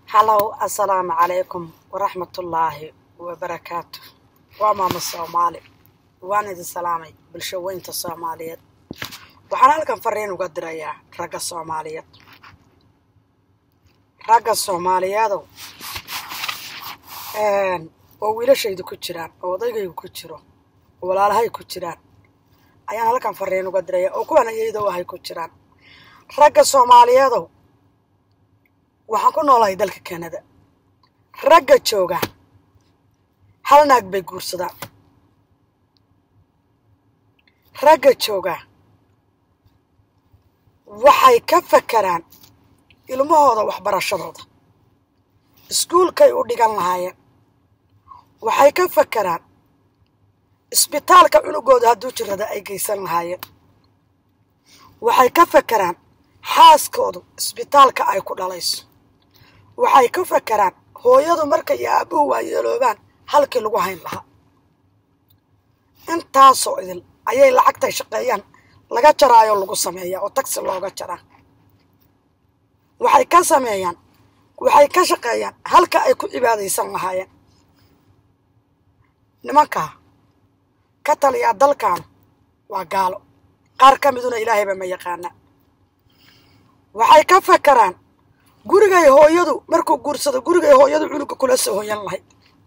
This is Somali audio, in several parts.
halow assalaamu calaykum waraxmatullaahi wabarakaatu waa maamo soomaali waan idin salaamay bulsho weynta soomaaliyeed waxaan halkan fariin uga dirayaa ragga soomaaliyeed ragga soomaaliyeedow oo wiilashaydu ku jiraan oo odaygaygu ku jiro oo walaalahay ku jiraan ayaan halkan fariin uga dirayaa oo kuwan ayaydow ahay ku jiraan ragga soomaaliyeedow waxaan ku noolahay dalka kanada ragga jooga hal naag bay guursadaan ragga jooga waxay ka fakeraan ilmahooda waxbarashadooda iskuulkay u dhigan lahaayeen waxay ka fakeraan isbitaalka cunugooda hadduu jirada ay geysan lahaayeen waxay ka fakeraan xaaskoodu isbitaalka ay ku dhalayso waxay ka fakeraan hooyadu marka iyo aabbuhu waayeeloobaan halkii lagu hayn lahaa intaasoo idil ayay lacagtay shaqeeyaan laga jaraayo lagu sameeyaa oo tagsi looga jaraa waxay ka sameeyaan waxay ka shaqeeyaan halka ay ku cibaadaysan lahaayeen nimankaa ka taliyaa dalkan waa gaalo qaar ka miduna ilaahayba ma yaqaana waxay ka fakeraan gurigay hooyadu markuu guursado gurigay hooyadu cunuga kula soo hoyan lahayd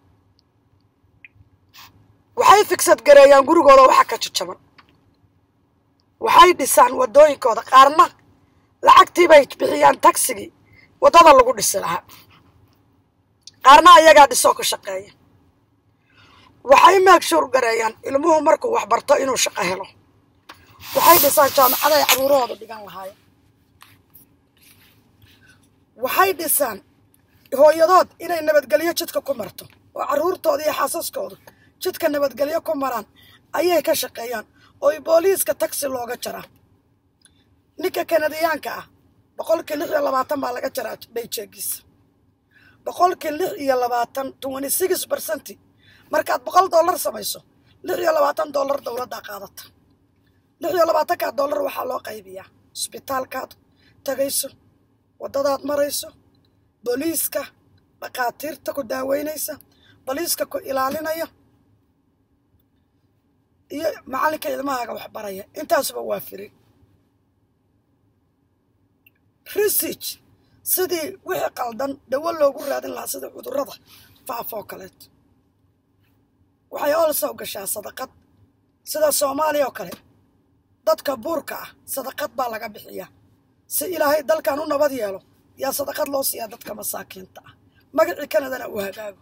waxay figsad gareeyaan gurigooda waxa ka jajaban waxay dhisaan waddooyinkooda qaarna lacagtiibay bixiyaan tagsigii waddada lagu dhisi lahaa qaarna ayagaa dhisoo ka shaqeeya waxay maagshuur gareeyaan ilmuhu markuu waxbarto inuu shaqo helo waxay dhisaan jaamacada ay caruurahooda dhigan lahaayeen waxay dhisaan hooyadood inay nabadgelyo jidka ku marto oo carruurtooda iyo xaasaskoodu jidka nabadgelyo ku maraan ayay ka shaqeeyaan oo booliiska tagsi looga jaraa ninka kanadiyaanka ah boqolkii lix iyo labaatan baa laga jaraa bayjeegiisa boqolkii lix iyo labaatan twenty six bercenti markaad boqol dollar samayso lix iyo labaatan dollar dowladdaa qaadata lix iyo labaatankaa dollar waxaa loo qaybiyaa isbitaalkaad tagayso waddadaad marayso booliiska dhakhaatiirta ku daaweynaysa booliiska ku ilaalinaya iyo macallinka ilmahaaga waxbaraya intaasuba waa firi research sidii wixii qaldan dawo loogu raadin lahaa sida cudurrada faafoo kaleeto waxay olsow gashaa sadaqad sida soomaaliya oo kale dadka buurka ah sadaqad baa laga bixiyaa si ilaahay dalkan u nabad yeelo yaa sadaqad loo siiyaa dadka masaakiinta ah magacii kanadana uu hagaago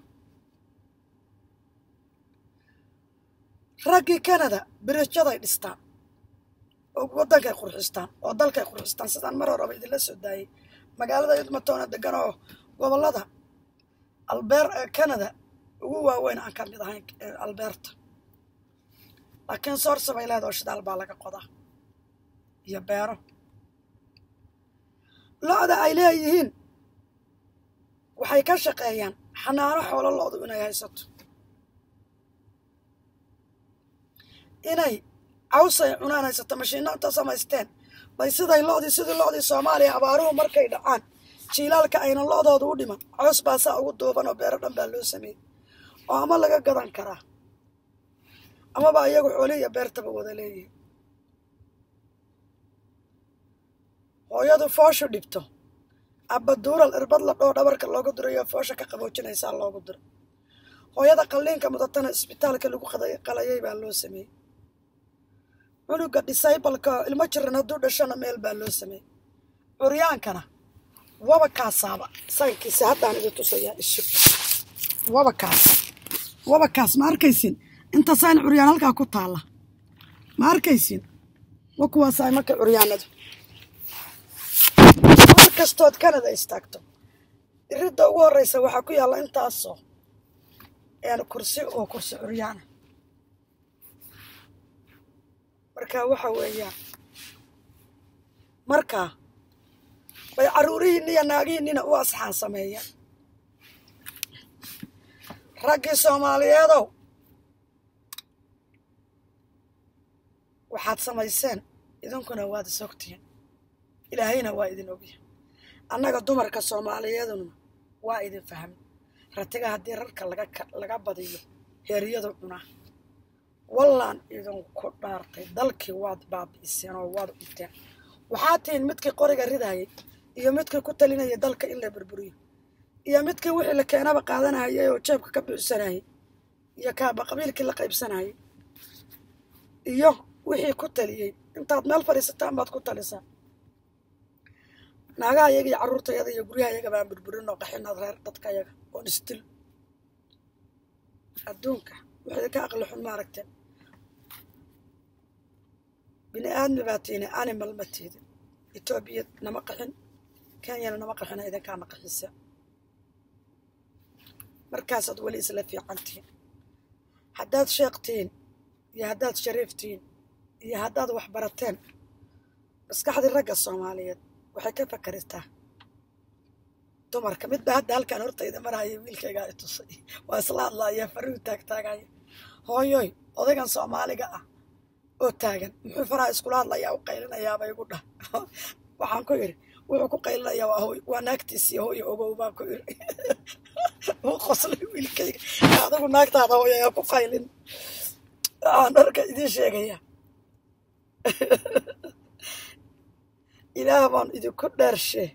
raggii kanada birijaday dhistaan oo waddankay qurxistaan oo dalkay qurxistaan sidaan mar horeba idinla soo daayay magaalada edmontoona degan oo gobollada albeer kanada ugu waaweyn aan ka mid ahayn albeerta laakiin soorsa bay leedaho shidaal baa laga qodaa iyo beero lo-da ay leeyihiin waxay ka shaqeeyaan xanaano xoolo lo-du inay haysato inay cawsay cunaan haysato mashiinno inta samaysteen bay siday lo-dii sidii lo-dii soomaaliya abaaruhu markay dhacaan jiilaalka ayna lo-dooda u dhiman cows baasaa ugu duuban oo beero dhan baa loo sameeyey oo ama laga gadan karaa amaba iyagu xooli iyo beertaba wada leeyihin hooyadu fooshu dhibto abbaduural irbad la dhoo dhabarka loogu dirayo foosha ka qaboojinaysaa loogu diro hooyada qalliinka mudatana isbitaalka lagu qalayay baa loo sameeyey cunuga disaybalka ilmo jiran hadduu dhashona meel baa loo sameeyey curyaankana waba kaasaaba saynkiisa haddaan idin tusayaa isu waba kaas waba kaas ma arkaysin inta sayn curyaan halkaa ku taalla ma arkaysin wa kuwaasaay marka curyaanadu mar kastood kanada istaagto iridda ugu horreysa waxaa ku yaalla intaasoo kursi oo kursi curyaana marka waxa weeyaan markaa bay carruurihiinni iyo naagihiinnina u asxaan sameeyaan raggii soomaaliyeedow waxaad samayseen idinkuna waad is ogtihiin ilaahayna waa idin ogyahay annaga dumarka soomaaliyeeduna waa idin fahmi ratiga haddii rarka laga badiyo heeryadu cunaa wallaan idinku dhaartay dalkii waad baabi'iseen oo waad cunteen waxaa tihiin midkii qoriga ridayay iyo midkii ku talinayay dalka in la burburiyo iyo midkii wixii la keenaba qaadanayay oo jeebka ka buuxsanayay iyo kaaba qabiilkii la qaybsanayay iyo wixii ku taliyey intaad meel fadhiisataan baad ku talisaa naagaha yaga iyo carruurtayada iyo guryaha yaga baan burburin oo qaxinaad reer dadka yaga oon isdil adduunka waxay ka aqli xun maaragteen bini aadmi baa tiini animal ma tiidin etoobiya nama qaxin kenyana nama qaxina idinkaana qaxisa markaasaad weli isla fiican tihiin haddaad sheekh tihiin iyo haddaad shariif tihiin iyo haddaad wax barateen maskaxdii ragga soomaaliyeed waxay ka fakaritaa dumarka midba hadda halkaan hortayda marhaya wiilkaygaa i tusay waa isla hadlaaya faruu taagtaagaya hooyoy odaygan soomaaliga ah oo taagan muxuu faraha iskula hadlayaa u qaylinayaaba igu dhah waxaan ku idhi wuxuu ku qaylinayaa waa hooy waa naagtiisii hooyo ogow baan ku idhi uu qoslay wiilkayga adigu naagtaada hooyo ayaa ku qaylin waxaan dharka idiin sheegayaa ilaah baan idinku dheershee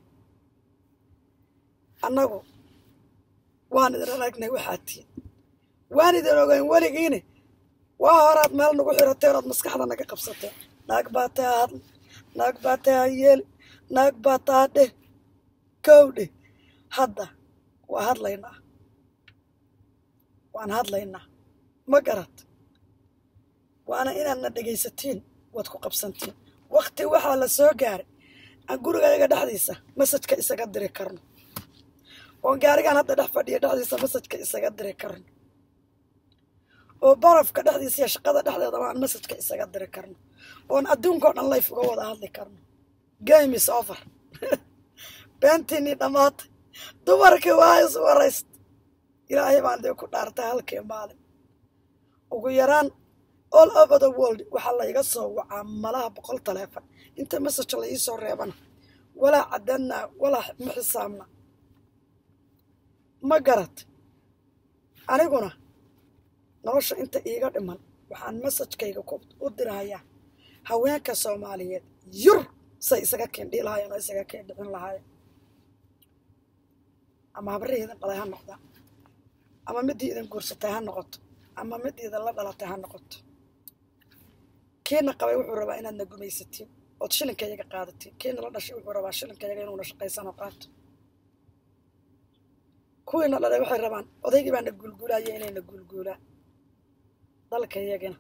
annagu waan idin aragnay waxaad tihiin waan idin ogeyn weligiine waa horaad meel nagu xirateen ood maskaxda naga qabsateen naag baa taa hadl naag baa taa yeeli naag baa taa dheh kow dheh hadda waa hadlaynaa waan hadlaynaa ma garad waana inaadna dhegaysatiin waad ku qabsantiin wakti waxaa la soo gaaray aan gurigayaga dhexdiisa masajka isaga diri karno oon gaarigaan hadda dhex fadhiya dhexdiisa masajka isaga diri karno oo barafka dhexdiisa iyo shaqada dhexdeedaba aan masajka isaga diri karno oon adduunkao dhan layf uga wada hadli karno game is over beentiinii dhammaatay dumarkii waa is warayst ilaahay baan dee ku dhaartay halkii maalin ugu yaraan all over the world waxaa layga soo wacaa malaha boqol taleefon inta masaj la iisoo reebana walaa caddanaa walaa ma xisaabna ma garad aniguna nolosha inta iiga dhiman waxaan masajkayga u dirahayaa haweenka soomaaliyeed yur say isaga keendhii lahaayeen oo isaga keendhicin lahaayeen ama habrihii idin dhalay ha noqda ama midii idin guursatay ha noqoto ama midii idin la dhalatay ha noqoto kiina qabay wuxuu rabaa inaadna gumaysatiin ood shilinkayaga qaadatiin kiina la dhashay wuxuu rabaa shilinkayaga inuuna shaqaysanoo qaato kuwiina dhalay waxay rabaan odaygii baana guulguulaaya inayna guulguulaan dalkayagina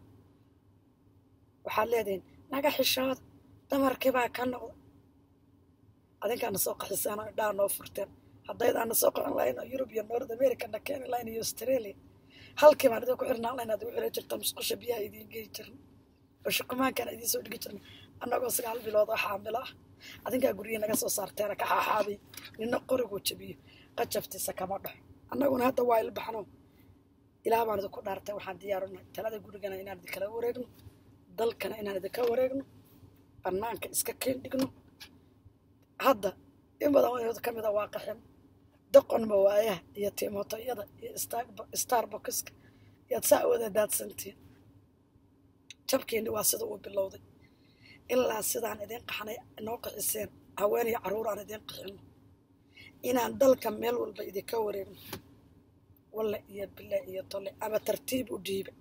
waxaad leedihiin naga xishooda damarkii baa ka noqda adinkaana soo qaxiseen oo indhaha noo furteen haddaydaana soo qaxin lahayn oo yurub iyo north america na keeni lahayn iyo australia halkii baan idin ku xirnaan lahayn aad ugu xiri jirta musqusha biyaha idiin geyi jirna oo shukumaankana idiin soo dhigi jirna annagoo sagaal bilood oo xaamilo ah adinkaa guryihi naga soo saarteena ka xaaxaabay nina qoriguu jabiyo qajaftiisa kama dhaxo annaguna hadda waa ilbaxno ilaah baan idinku dhaartay waxaan diyaarunahay talada gurigana inaan idinkala wareegno dalkana inaan idinka wareegno bannaanka iska keen dhigno hadda in badan wadood ka mida waa qaxin doqon mawaayaha iyo tiimotoyada iyo starbokiska yaad saa wada daadsantiin jabkiini waa sida uu bilowday ilaa sidaan idiin qaxnay noo qaxiseen haween iyo carruur aan idiin qaxino inaan dalka meel walba idinka wareegno walle iyo bille iyo tolle ama tartiib u dhiiba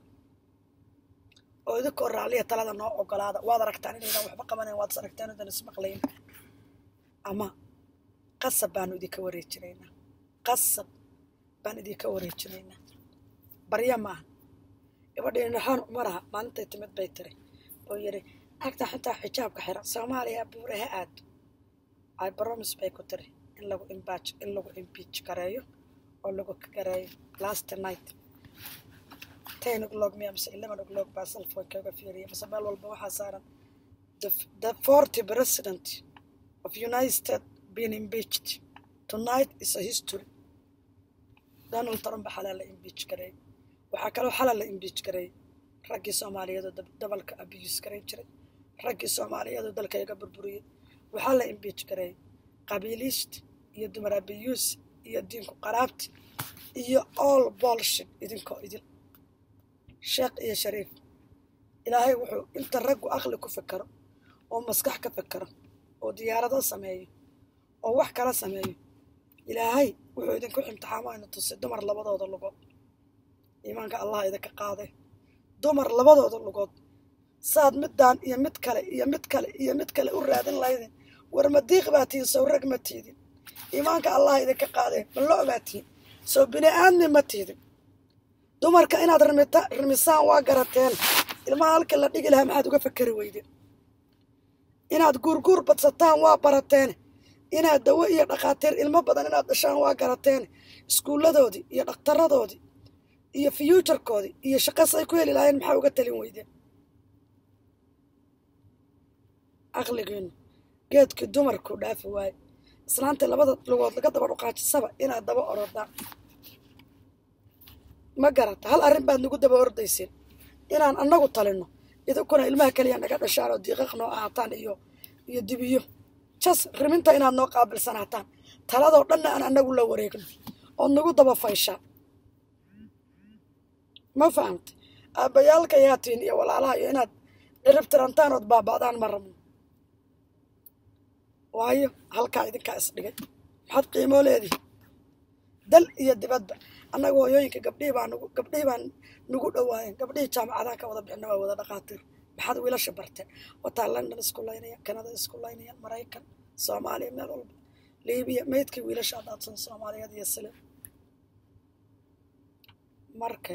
oo idinkoo raalliya talada noo ogolaada waad aragtaan inaydan waxba qabanayn waad is aragtaan idan ismaqlayn ama qasab baanu idinka wareejinaynaa qasab baan idinka wareejinaynaa barya maaha gabadhii naxoon umaraha maalintay timid bay tiri oo yidhi agta xitaa xijaabka xiran soomaaliya buure ha aado ay bromis bay ku tiri in lagu imbaaj in lagu imbiij gareeyo oo lagu gareeyo last night ten o'clock miya mise eleven o'clock baa cellphone-kaaga fiiriya mise meel walba waxaa saaran the forty president of united states being impeached tonight is a history donald trump xalaa la impeach gareeyey waxaa kaloo xalaa la impeach gareeyey raggii soomaaliyeed oo dabalka abiyus garay jiray raggii soomaaliyeed oo dalkayga burburiyey waxaa la impeach gareeyey qabiiliist iyo dumar abiyuus iyo diinku qaraabti iyo all bolship idinkoo idil sheekh iyo shariif ilaahay wuxuu inta raggu aqli ku fekero oo maskax ka fekero oo diyaarado sameeyo oo wax kala sameeyo ilaahay wuxuu idinku imtixaamo aynu tusay dumar labadooda lugood iimaanka allah idinka qaade dumar labadooda lugood saad middaan iyo mid kale iyo mid kale iyo mid kale u raadin lahaydeen war madiiq baa tihin sow rag ma tiidin iimaanka allah idinka qaadee ma lo baa tihin sow bini aadmi ma tiidin dumarka inaad rimita rimisaan waa garateen ilmaha halka la dhigi lahaa maxaad uga fakeri weydeen inaad guurguur badsataan waa barateen inaad dawo iyo dhakhaatiir ilmo badan inaad dhashaan waa garateen iskuulladoodii iyo dhakhtaradoodii iyo fyuujarkoodii iyo shaqas ay ku heli lahayen maxaa uga talin weydeen aqligiinu geedkii dumarku dhaafi waaye islaanta labada lugood laga daba dhuqaajisaba inaad daba orodaan ma garata hal arrin baad nagu daba ordayseen inaan annagu talinno idinkuna ilmaha keliya naga dhashaan oo diiqaq noo ahaataan iyo iyo dibiyo jas riminta inaad noo qaabilsanaataan taladoo dhanna aan annagu la wareegno ood nagu daba fayshaan ma fahamta aabbayaalka yaatiin iyo walaalaha iyo inaad cirib tirantaan ood baaba'daan ma rabno waayo halkaa idinkaa isdhigay maxaad qiimoo leedihi dal iyo dibadba annaga hooyooyinka gabdhihii baa nagu gabdhihii baa nagu dhowaayeen gabdhihii jaamacadaha ka wada bixina waa wada dhakhaatiir maxaad wiilasha barteen wataa london isku laynaya kanada isku laynaya maraykan soomaaliya meel walba liibiya meydkii wiilasha adaadsan soomaaliyeed iyo sile marka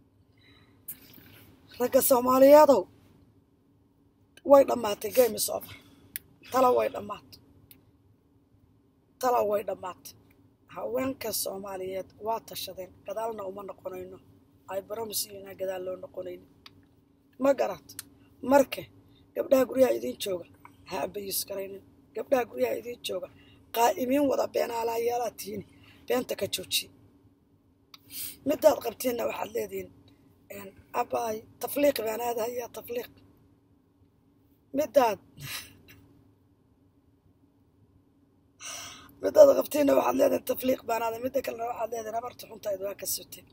ragga soomaaliyeedow way dhammaatay game is over tala way dhammaatay tala way dhammaatay haweenka soomaaliyeed waa tashadeen gadaalna uma noqonayno ay baromsiina gadaal loo noqonayno ma garat marka gabdhaha guryaha idiin jooga ha abayis garaynin gabdhaha guryaha idiin jooga qaa'imiin wada beenaalayaalaad tihiin beenta ka joojiye midaad qabtiinna waxaad leedihiin abaay tafliiq baan aadahayaa tafliiq midaad midaad qabtiinna waxaad leedihin tafliiq baan aaday midda kalena waxaad leedihin habarta xuntayd waa ka suteen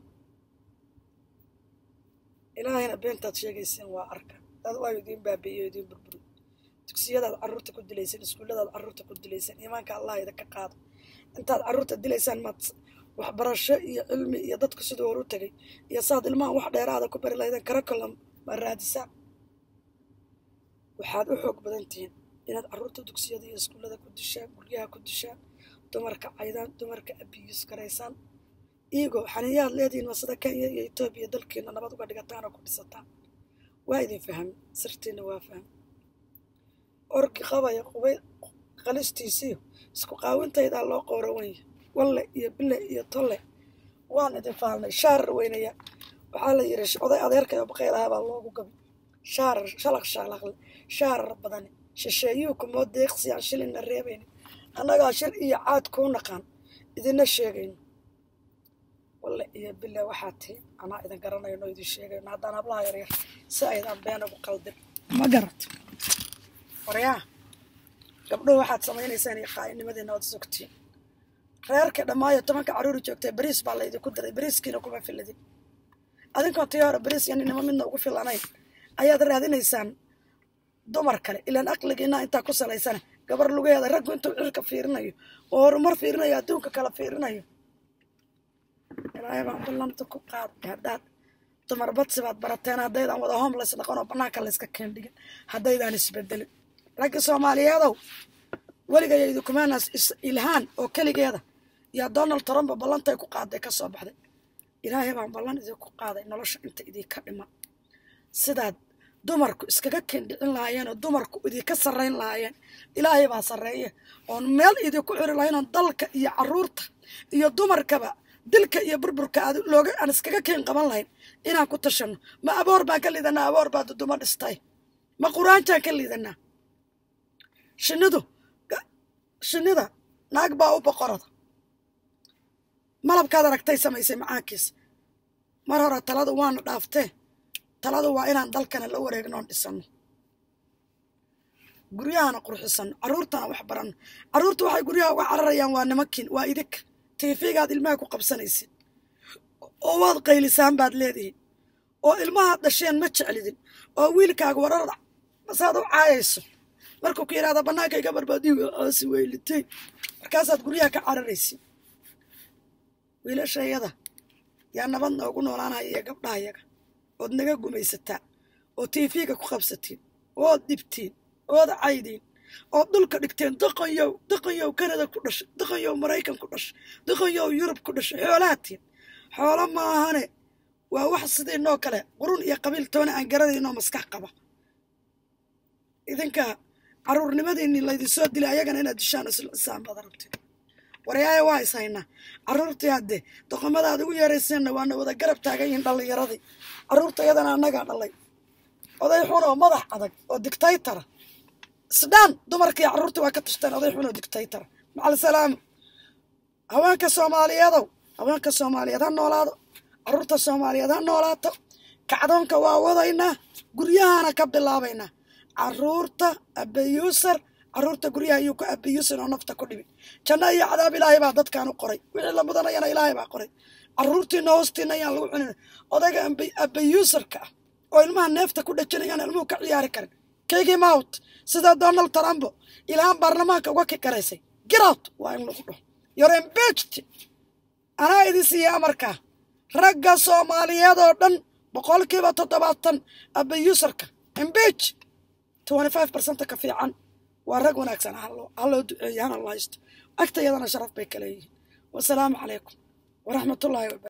ilaahayna beentaad sheegayseen waa arka dad waayo idiin baabi'iyo idiin burburi dugsiyadaad carruurta ku dilayseen iskuulladaad carruurta ku dilayseen iimaanka allah idinka qaado intaad carruurta dilaysaan maad waxbarasho iyo cilmi iyo dadku siduu horu tegay iyo saad ilmahan wax dheeraada ku bari lahaydeen karakolam ma raadisaan waxaad u xoog badan tihiin inaad carruurta dugsiyada iyo iskuullada ku dishaan guryaha ku dishaan dumarka caydaan dumarka abiyus garaysaan iigoo xaniyaad leedihiin waa sida kenya iyo etoobiya dalkiina nabad uga dhigataan oo ku dhisataan waa idin fahmi sirtiina waa fahmi orgi qabaya qubay qalistiisiyo isku qaawintaydaa loo qowrawanya walle iyo bille iyo tolle waan idin faalnay shaarar weynaya waxaa la yidhi oday adeerka oo baqayl ahaa baa loogu gabi shaarar shalaq shalaqle shaarar badani shisheeyuhu kumoo deeqsi aan shilinna reebaynin annagaa shir iyo caad kuu naqaan idinna sheegayno walle iyo bille waxaa tihi anaa idin garanayno idin sheegayno haddaan hablaha yaryar si aydan been ugu qaldin ma garato waryaa gabdhuhu waxaad samaynaysaan iyo qaa'inimadiina ood sogtiin reerka dhammaayo tobanka carruuri joogtay bariis baa laydinku diray bariiskiina kuma filadin adinkoon tii hore bariis iyo ninimo midna ugu filanayn ayaad raadinaysaan dumar kale ilaan aqligiina intaa ku salaysana gabar lugaheeda raggu intuu cirka fiirinayo oo horumar fiirinayo adduunka kala fiirinayo ilaahay baan ballanta ku qaaday haddaad dumar badsi baad barateen haddaydaan wada homeless noqon oo bannaanka layska keendhigin haddaydaan isbedelin ragga soomaaliyeedow weligaya idikumaanas ilhaan oo keligeeda yaa donald trump ballantay ku qaaday ka soo baxday ilaahay baan ballan idinku qaaday nolosha inta idinka dhiman sidaad dumarku iskaga kendhicin lahaayeen oo dumarku idinka sarrayn lahaayeen ilaahay baa sarreeye oon meel idinku xiri lahayn oon dalka iyo carruurta iyo dumarkaba dilka iyo burburka aad looga aan iskaga keen qaban lahayn inaan ku tashanno ma aboor baan ka liidanaa aboor baa duduma dhistay ma quraanjaan ka liidanaa shinnidu shinnida naag baa u boqorada malabkaad aragtay samaysay macaankiisa mar hore taladu waana dhaaftee taladu waa inaan dalkana la wareegno oon dhisanno guryahana qurxisanno carruurtana wax baranno carruurtu waxay guryaha uga cararayaan waa nimankiin waa idinka tiifigaad ilmaha ku qabsanaysid oo waad qaylisaan baad leedihiin oo ilmahaad dhasheen ma jeclidin oo wiilkaaga wararda masaad u caayayso markuu ku yidhahda bannaanka iga barbaadiy aasi weylitay markaasaad guryaha ka cararaysid wiilashayada yaa nabad noogu noolaanaya iyo gabdhahayaga ood naga gumaysataa oo tiifiga ku qabsatiin ood dhibtiin ood caydiin ood dhulka dhigteen doqonyow doqonyow kanada ku dhashay doqonyow maraykan ku dhashay doqonyow yurub ku dhashay xoolaatiin xoolo ma ahane waa wax sidii noo kale qurun iyo qabiil toona aan garanaynoo maskax qaba idinka caruurnimadiinni laydinsoo dilay ayagana inaad dishaan isaan baad rabteen waryaaya waa is haynaa carruurtii hadde doqomadaad ugu yeerayseenna waana wada garab taagan yihiin dhallinyaradii carruurta iyadana annagaa dhalay oday xun oo madax adag oo dictaytara isdhaan dumarkii carruurtii waa ka tashteen oday xun oo dictaytara macal salaamu haweenka soomaaliyeedow haweenka soomaaliyeed ha noolaado carruurta soomaaliyeed ha noolaato kacdoonka waa wadaynaa guryahana ka bilaabaynaa carruurta abayuusar carruurta guryaha ayuu ku abayuusan oo nafta ku dhibi janno iyo cadaab ilaahay baa dadkaan u qoray wixii la mudanayana ilaahay baa qoray carruurtiina hoostiina ayaan lagu cunin odayga abayuusarka ah oo ilmaha neefta ku dhajinayaan ilmuhu ka ciyaari karin kegi mount sida donald trumbo ilhaan baarlamaanka uga kikaraysay girout waa in lagu dhaho you're impeached anaa idin siiya amarkaa ragga soomaaliyeed oo dhan boqolkiiba toddobaatan abayuusarka impeach twenty five percent ka fiican waa rag wanaagsan ha loo duceeyo hana la haysto agtayadana sharaf bay ka leeyihiin wasalaamu calaykum waraxmatullaahi waba